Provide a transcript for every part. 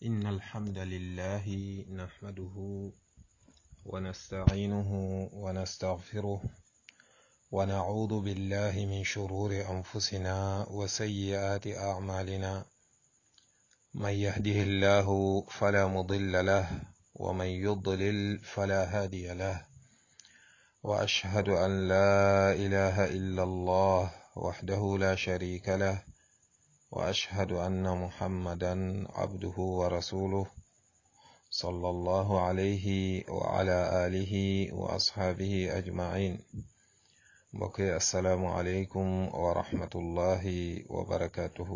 إن الحمد لله نحمده ونستعينه ونستغفره ونعوذ بالله من شرور أنفسنا وسيئات أعمالنا من يهده الله فلا مضل له ومن يضلل فلا هادي له وأشهد أن لا إله إلا الله وحده لا شريك له وأشهد أن محمدا عبده ورسوله صلى الله عليه وعلى آله وأصحابه أجمعين بقي السلام عليكم ورحمة الله وبركاته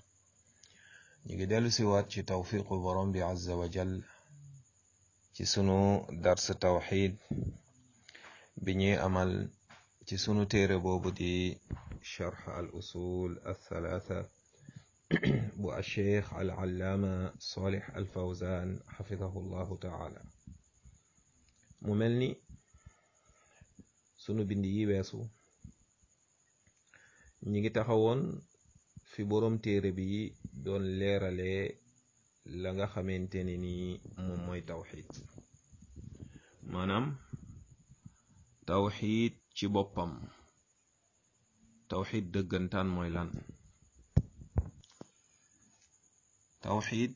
نجدل سوات توفيق برم عز وجل ci sunu dars tawxid bi ñuy amal ci sunu téere boobu di charx al usul althalatha bu alcheikh al allaama salih al fawzan xafidahu llahu taala mu mel ni sunu bind yi weesu ñi ngi taxawoon fi boroom téere bi doon leeralee la nga xamante ne ni moom mooy tawxid maanaam tawxid ci boppam tawxid dëggantaan mooy lan tawxid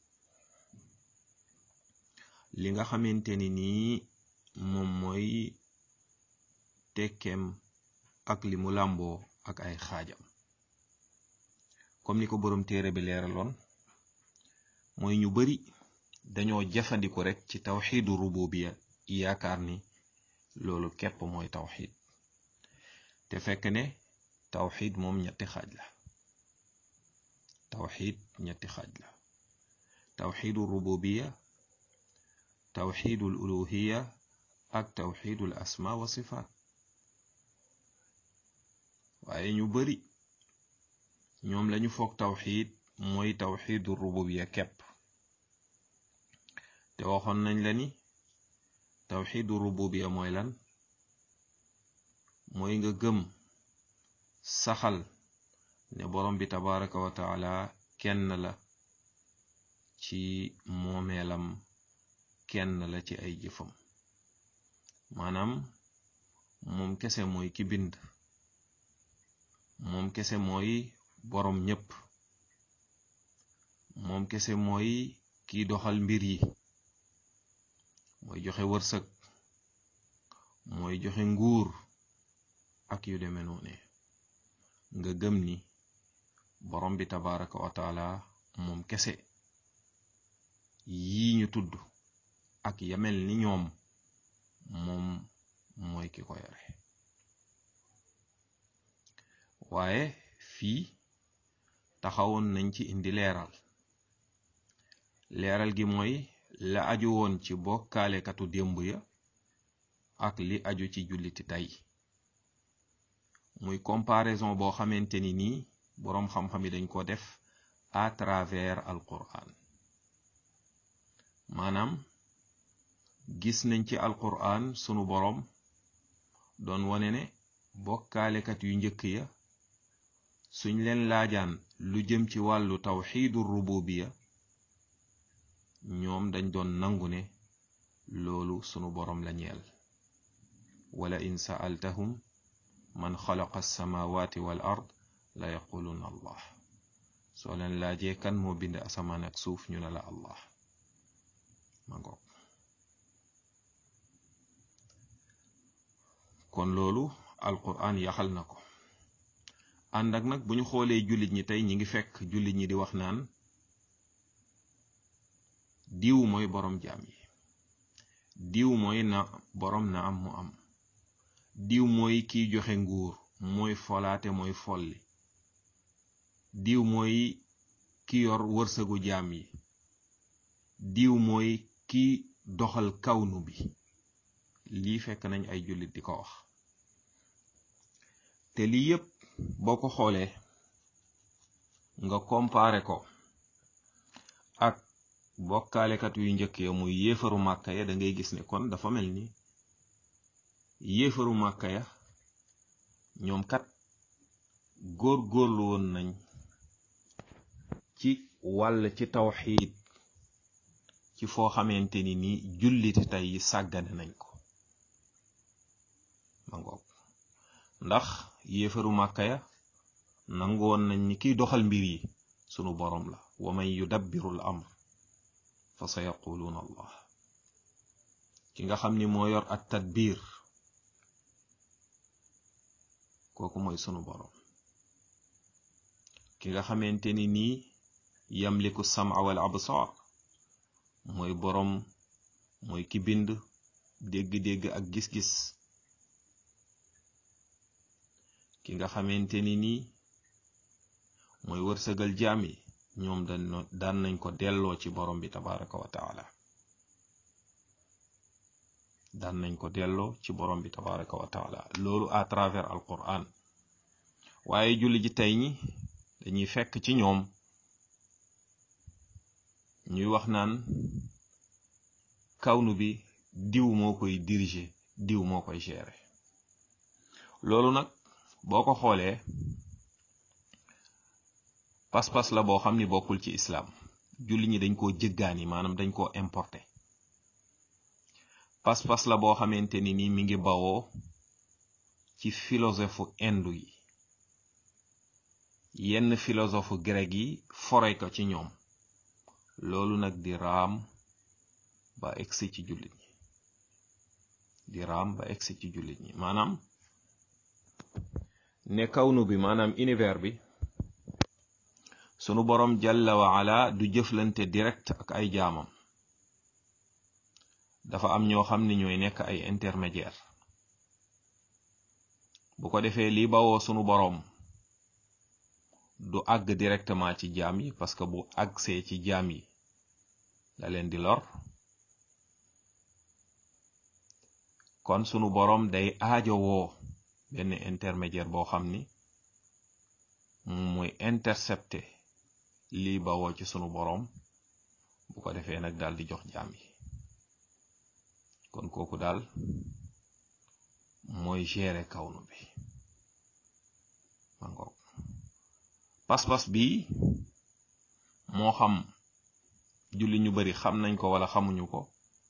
li nga xamante ni nii moom mooy tekkeem ak li mu làmboo ak ay xaajam comme ni ko boroom téere bi leeraloon mooy ñu bari dañoo jëfandiku rekk ci tawxiidu rububiya yaakaar ni loolu képp mooy tawxid te fekk ne tawxid moom ñetti xaaj la tawxid ñetti xaaj la tawxidu rububiya tawxidul uluhiya ak tawxidul asma wa sifaat waaye ñu bari ñoom lañu foog tawxid mooy tawxidu rububiya képp te waxoon nañ la ni tawxidu rububiya mooy lan mooy nga gëm saxal ne borom bi tabaraka wa taala kenn la ci moomeelam kenn la ci ay jëfam maanaam moom kese mooy ki bind moom kese mooy borom ñépp moom kese mooy kiy doxal mbir yi mooy joxe wërsëg mooy joxe nguur ak yu deme noone nga gëm ni borom bi tabaraka wa taala moom kese yii ñu tudd ak yamel ni ñoom moom mooy ki ko yore waaye fii taxawoon nañ ci indi leeral leeral gi mooy la aju woon ci bokkaalekatu démb ya ak li aju ci julliti tey muy comparaison boo xamante ni nii boroom xam-xam yi dañ ko def à travers alquran maanaam gis nañ ci alquran sunu boroom doon wone ne bokkaalekat yu njëkk ya suñ leen laajaan lu jëm ci wàllu tawxiidu rububiya ñoom dañ doon nangu ne loolu sunu boroom la ñeel wala in sa'altahum man xalaqa alsamawati wal ard la yaquluna allah soo leen laajee kan moo bind asamaan ak suuf ñu ne la allah ma ngoog kon loolu alquran yaxal na ko ànd ak nag bu ñu xoolee jullit ñi tey ñi ngi fekk jullit ñi di wax naan diw mooy boroom jaam yi diw mooy na boroom na am mu am diw mooy kiy joxe nguur mooy folaate mooy folli diw mooy ki yor wërsëgu jaam yi diw mooy ki doxal kawnu bi lii fekk nañ ay jullit di ko wax te lii yépp boo ko xoolee nga comparer ko ak bokkaalekat yu njëkk ya muy yéefaru màkka ya da ngay gis ne kon dafa mel ni yéefaru màkka ya ñoom kat góor góorlu woon nañ ci wàll ci tawxiid ci foo xamante ni ni julliti tey yi sàggane nañ ko ma ngoog ndax yéefaru màkka ya nangoon nañ ni kiy doxal mbir yi sunu boroom la wa man yudabbiru l amr fa sa yaquluuna allah ki nga xam ni moo yor at tadbir kooku mooy sunu boroom ki nga xamante ni nii yamliku sama wal absar mooy boroom mooy ki bind dégg-dégg ak gis-gis ki nga xamante ni nii mooy wërsëgal jaam yi ñoom daan nañ ko delloo ci borom bi tabaraka wa taala daan nañ ko delloo ci borom bi tabaraka wa taala loolu à travers al quran waaye julli ji tey ñi dañuy fekk ci ñoom ñuy wax naan kawnu bi diw moo koy diriger diw moo koy gérer loolu nag boo ko xoolee pas-pas la boo xam ni bokkul ci islaam julli ñi dañ koo jëggaani maanaam dañ koo importé pas-pas la boo xamante ni ni mi ngi bawoo ci philosophe indu yi yenn philosophe grec yi fore ko ci ñoom loolu nag di raam ba egsi ci jullit ñi di raam ba egsi ci jullit ñi maanaam ne kawnu bi maanaam univers bi sunu boroom jalla wa ala du jëflante direct ak ay jaamam dafa am ñoo xam ni ñooy nekk ay intermédiaire bu ko defee lii bawoo sunu boroom du àgg directement ci jaam yi parce que bu àggsee ci jaam yi da leen di lor kon sunu boroom day aajowoo benn intermédiaire boo xam ni moom mooy intercepté lii bawoo ci sunu boroom bu ko defee nag daal di jox jaam yi kon kooku daal mooy gérer kawnu bi ma ngoog pas-pas bi moo xam julli ñu bari xam nañ ko wala xamuñu ko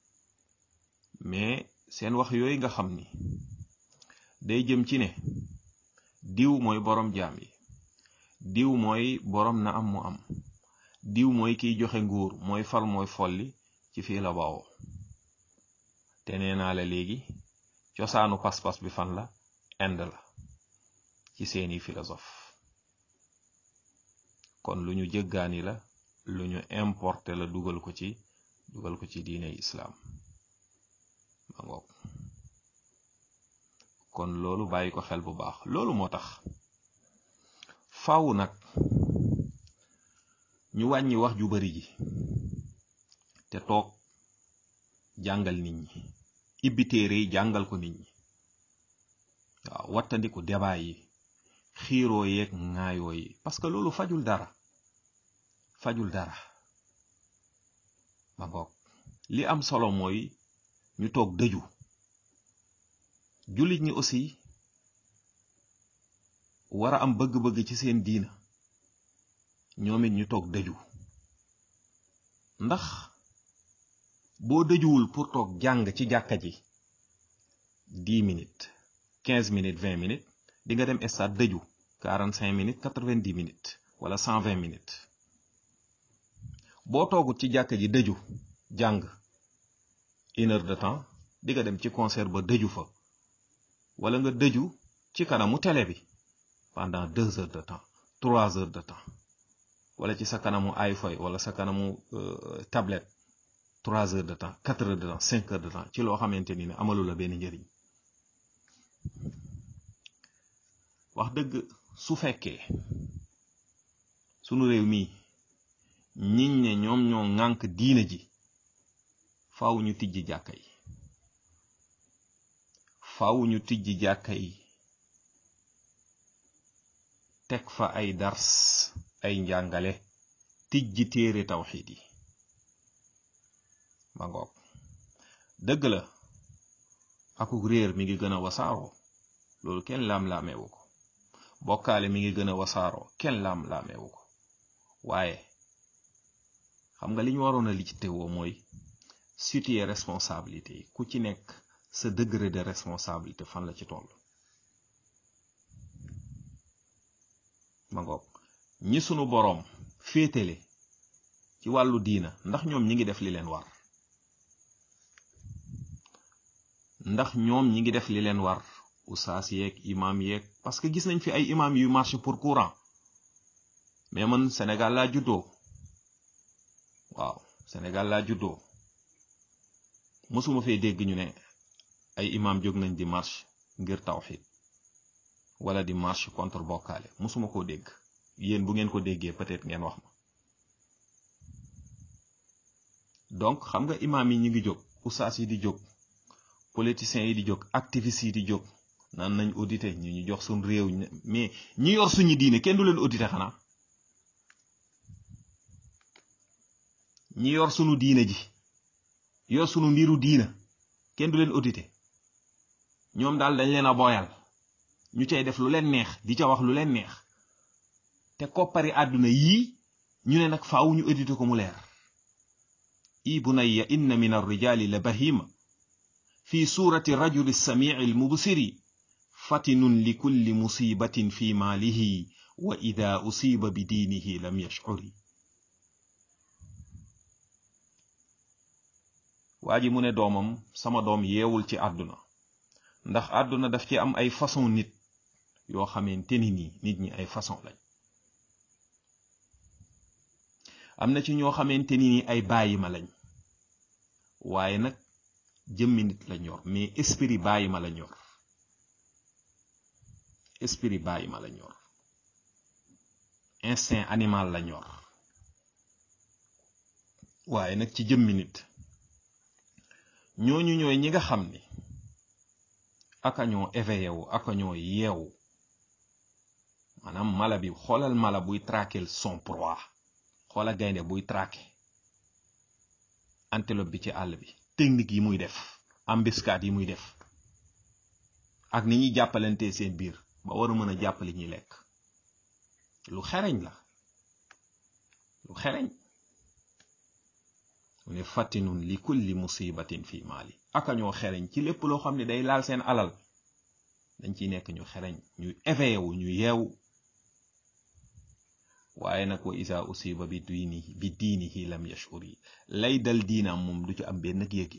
mais seen wax yooyu nga xam ni day jëm ci ne diw mooy boroom jaam yi diw mooy boroom na am mu am diw mooy kiy joxe nguur mooy fal mooy folli ci fii la bawoo te nee naa la léegi cosaanu pas-pas bi fan la Inde la ci seeni philosophe kon lu ñu jëggaani la lu ñu importé la dugal ko ci dugal ko ci diine islaam ma ngoog kon loolu bàyyi ko xel bu baax loolu moo tax faaw nag ñu wàññi wax ju bari ji te toog jàngal nit ñi ibbi téere yi jàngal ko nit ñi waaw wattandiku débat yi xiiroo yeeg ŋaayoo yi parce que loolu fajul dara fajul dara ma ngoog li am solo mooy ñu toog dëju jullit ñi aussi war a am bëgg-bëgg ci seen diina ñoom it ñu toog dëju ndax boo dëjuwul pour toog jàng ci jàkka ji dix minutes quinze minutes vingt minutes di nga dem stade dëju quarante cinq minutes quatre vingt dix minutes wala cent vingt minutes boo toogut ci jàkka ji dëju jàng une heure de temps di nga dem ci concert ba dëju fa wala nga dëju ci kanamu télé bi pendant deux heures de temps trois heures de temps wala ci sa kanamu iPhone wala sa kanamu tablette trois heures de temps quatre heures de temps cinq heures de temps ci loo xamante ni ne amalu la benn njëriñ wax dëgg su fekkee sunu réew mii ñiñ ne ñoom ñoo ŋànk diina ji faaw ñu tijji jàkka yi faaw ñu tijji jàkka yi teg fa ay dars ay njàngale tijji téere tawxiid yi ma ngoog dëgg la akuk réer mi ngi gën a wasaaroo loolu kenn laam-laameewu ko bokkaale mi ngi gën a wasaaroo kenn laam-laameewu ko waaye xam nga li ñu waroon a lijjite woo mooy situer responsabilité yi ku ci nekk sa degré de responsabilité fan la ci toll ma ngoog ñi sunu boroom féetale ci wàllu diina ndax ñoom ñi ngi def li leen war ndax ñoom ñi ngi def li leen war usaas yeeg imam yeeg parce que gis nañ fi ay imam yu marché pour courant mais man Sénégal laa juddoo waaw Sénégal laa juddoo mësuma fee dégg ñu ne ay imam jóg nañ di marche ngir tawxid wala di marche contre bokkaale mësuma koo dégg yéen bu ngeen ko déggee peut-être ngeen wax ma donc xam nga imam yi ñi ngi jóg usaas yi di jóg politiciens yi di jóg activistes yi di jóg naan nañ audité ñu ñu jox suñ réew mais ñi yor suñu diine kenn du leen audité xanaa ñi yor sunu diine ji yor sunu mbiru diina kenn du leen audité ñoom daal dañ leen a boyal ñu cay def lu leen neex di ca wax lu leen neex te koppari àdduna yii ñu ne nag faaw ñu audité ko mu leer i bunayya inna min arrijali la bahima fi surati rajuli samii almubsiri fatinun li kulli musibatin fi maalihi wa ida usiba bi diinihi lam yashcuri waa ji mu ne doomam sama doom yeewul ci àdduna ndax àdduna daf ci am ay façon nit yoo xamante ni nii nit ñi ay façon lañ am na ci ñoo xamante ni nii ay bàyyi ma lañ waaye nag jëmmi nit la ñor mais esprit bàyyi ma la ñor esprit bàyyi ma la ñor instinct animal la ñor waaye nag ci jëmmi nit ñooñu ñooy ñi nga xam ni aka ñoo éveillé wu aka ñoo yeewu maanaam mala bi xoolal mala buy traquer son proie xoola gaynde buy traquer antelope bi ci àll bi technique yi muy def embuscade yi muy def ak ni ñuy jàppalante seen biir ba war a mën a jàppale ñuy lekk lu xereñ la lu xereñ mu ne fattinun li kulli musibatin fi maali aka ñoo xereñ ci lépp loo xam ne day laal seen alal dañ ciy nekk ñu xereñ ñu éveillé wu ñu yeewu waaye nag wa isa usiba bi diinihi bi diinihi lam yashuri lay dal diinaam moom du ci am benn yëg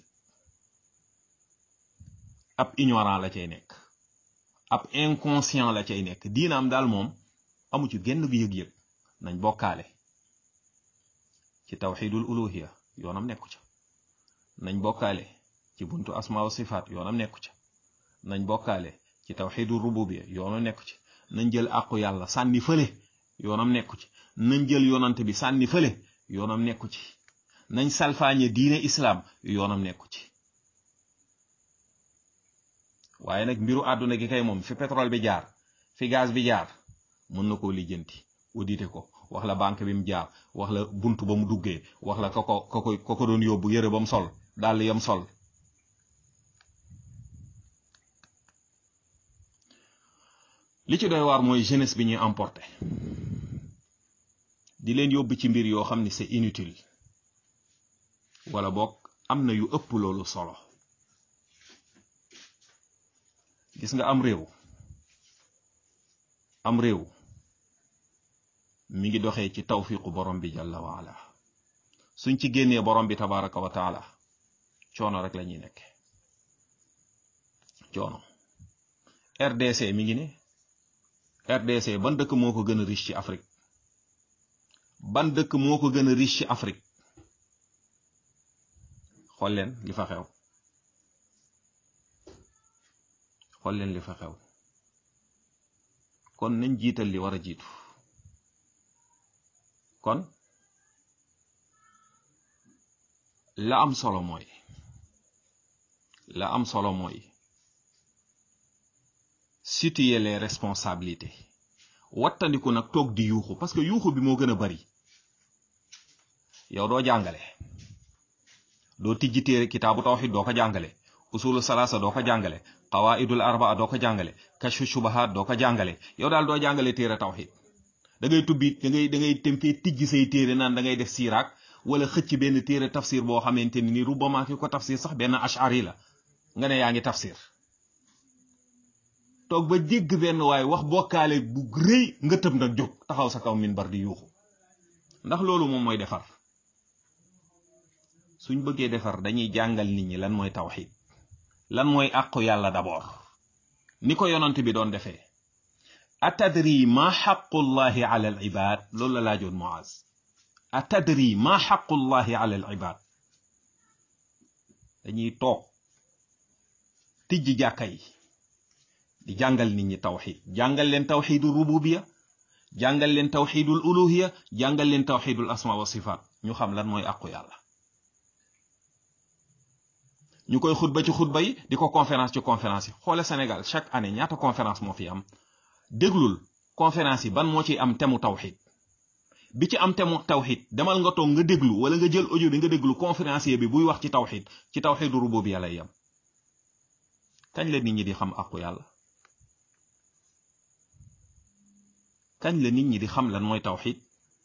ab ignorant la cay nekk ab inconscient la cay nekk diinaam daal moom amu ci genn yëg-yëg nañ bokkaale ci tawxidul uluhiya yoonam nekku ca nañ bokkaale ci buntu asma wa sifaat yoonam nekku ca nañ bokkaale ci tawxidul rububiya yoonam nekku ci nañ jël àqu yàlla sànni fële yoonam nekku ci nañ jël yoonante bi sànni fële yoonam nekku ci nañ salfaañe diine islaam yoonam nekku ci waaye nag mbiru àdduna gi kay moom fi pétrole bi jaar fi gaz bi jaar mën na koo lijjanti audité ko wax la banque bi mu jaar wax la bunt ba mu duggee wax la ko ko ko ko ko doon yóbbu yëre ba mu sol dàll yam sol li ci doy waar mooy jeunesse bi ñuy emporté di leen yóbbu ci mbir yoo xam ni c'est inutile wala boog am na yu ëpp loolu solo gis nga am réew am réew mi ngi doxee ci tawfiqu borom bi jalla waala suñ ci génnee borom bi tabaraka wa taala coono rek la ñuy nekk coono RDC mi ngi ne RDC ban dëkk moo ko gën a riche ci Afrique ban dëkk moo ko gën a riche ci Afrique xool leen li fa xew xool leen li fa xew kon nañ jiital li war a jiitu kon la am solo mooy la am solo mooy situer les responsabilités wattandiku nag toog di yuuxu parce que yuuxu bi moo gën a bari yow doo jàngale doo tijji téere kitaabu tawxid doo ko jàngale usulu salaasa doo ko jàngale qawaidul arbaa doo ko jàngale kashfu shubahat doo ko jàngale yow daal doo jàngale téere tawxid da ngay tubbi da ngay da ngay tem fee tijji say téere naan da ngay def siiraak wala xëcc benn téere tafsir boo xamante ni rubbama ki ko tafsir sax benn ashari la nga ne yaa ngi tafsir toog ba jégg benn waaye wax bokkaale bu rëy nga tëb nag jóg taxaw sa kaw minbar di yuuxu ndax loolu moom mooy defar suñ bëggee defar dañuy jàngal nit ñi lan mooy tawxid lan mooy àqu yàlla d'abord ni ko yonant bi doon defee atadri ma xaqullahi ala al ibad loolu la laajoon Muaz atadri ma xaqullahi ala al ibad dañuy toog tijji jàkka yi di jàngal nit ñi tawxid jàngal leen tawxidul rububiya jàngal leen tawxidul uluhiya jàngal leen tawxidul asma wa sifaat ñu xam lan mooy àqu yàlla ñu koy xutba ci xutba yi di ko conférence ci conférence yi xoole Sénégal chaque année ñaata conférence moo fi am déglul conférence yi ban moo ci am temu tawxid bi ci am temu tawxid demal nga toog nga déglu wala nga jël audio bi nga déglu conférencier bi buy wax ci tawxid ci tawxidu rububiya lay yam kañ la nit ñi di xam àqu yàlla kañ la nit ñi di xam lan mooy tawxid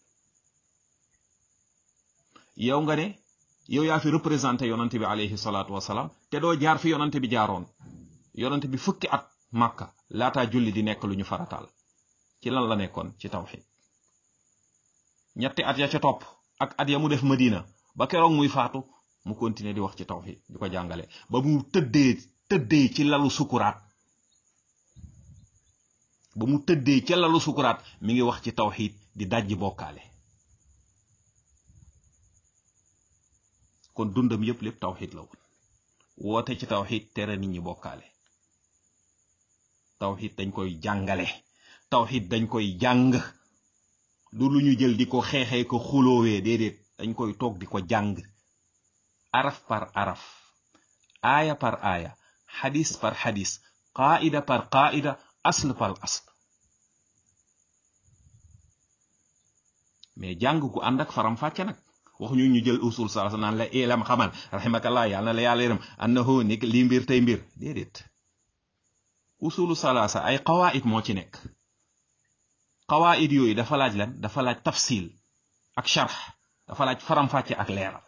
yow nga ne yow yaa fi représenté yonante bi alayhi salaatu wasalaam te doo jaar fi yonante bi jaaroon yonante bi fukki at màkka laataa julli di nekk lu ñu farataal ci lan la nekkoon ci tawxid ñetti at ya ca topp ak at ya mu def madina ba keroog muy faatu mu continuer di wax ci tawxid di ko jàngale ba mu tëddee tëddee ci lalu sukuraat ba mu tëddee ca lalu sukuraat mi ngi wax ci tawxid di dajji bokkaale kon dundam yépp lépp tawxid la woon woote ci tawxid tere nit ñi bokkaale tawxid dañ koy jàngale tawxid dañ koy jàng du lu ñu jël di ko xeexee ko xuloowee déedéet dañ koy toog di ko jàng araf par araf aaya par aaya xadis par xadis qaida par qaida asl par asl mais jàng gu ànd ak faram fàcce nag waxuñu ñu jël usul salasa naan la ilam xamal raximakallah yàlla na la yàlla yërëm annahu ni lii mbir tey mbir déedéet usulu salasa ay qawaid moo ci nekk qawaid yooyu dafa laaj lan dafa laaj tafsil ak sharx dafa laaj faram fàcce ak leeral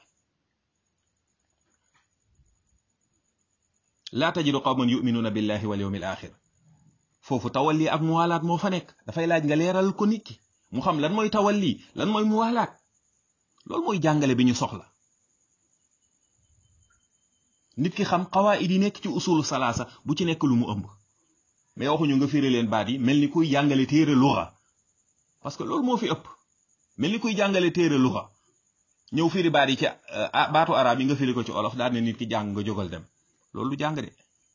laa tajidu qawman yuminuuna billahi wal yawmi al axir foofu tawalli ak muwalaat moo fa nekk dafay laaj nga leeral ko nit ki mu xam lan mooy tawalli lan mooy muwalaat loolu mooy jàngale bi ñu soxla nit ki xam qawaid yi nekk ci usulu salaasa bu ci nekk lu mu ëmb mais waxuñu nga firi leen baat yi mel ni kuy jàngale téere luxa parce que loolu moo fi ëpp mel ni kuy jàngale téere luxa ñëw firi baat yi ci baatu arab yi nga firi ko ci olof daal ne nit ki jàng nga jógal dem loolu du jàng de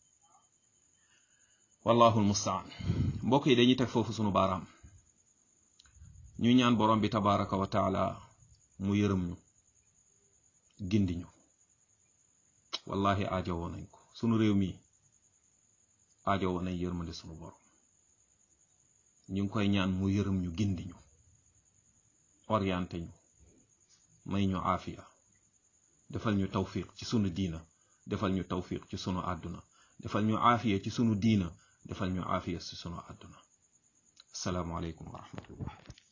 wallahu almustaan mbokk yi dañuy teg foofu sunu baaraam ñu ñaan borom bi tabaraka wa taala mu yërëm ñu gindi ñu wallahi aajowoo nañ ko sunu réew mi aajowoo nañ yërmande sunu borom ñu ngi koy ñaan mu yërëm ñu gindi ñu orienté ñu may ñu aafiya defal ñu tawfiq ci sunu diina defal ñu tawfiq ci sunu àdduna defal ñu aafiya ci sunu diina defal ñu aafiya ci sunu àdduna asalaamu aleykum wa rahmatullah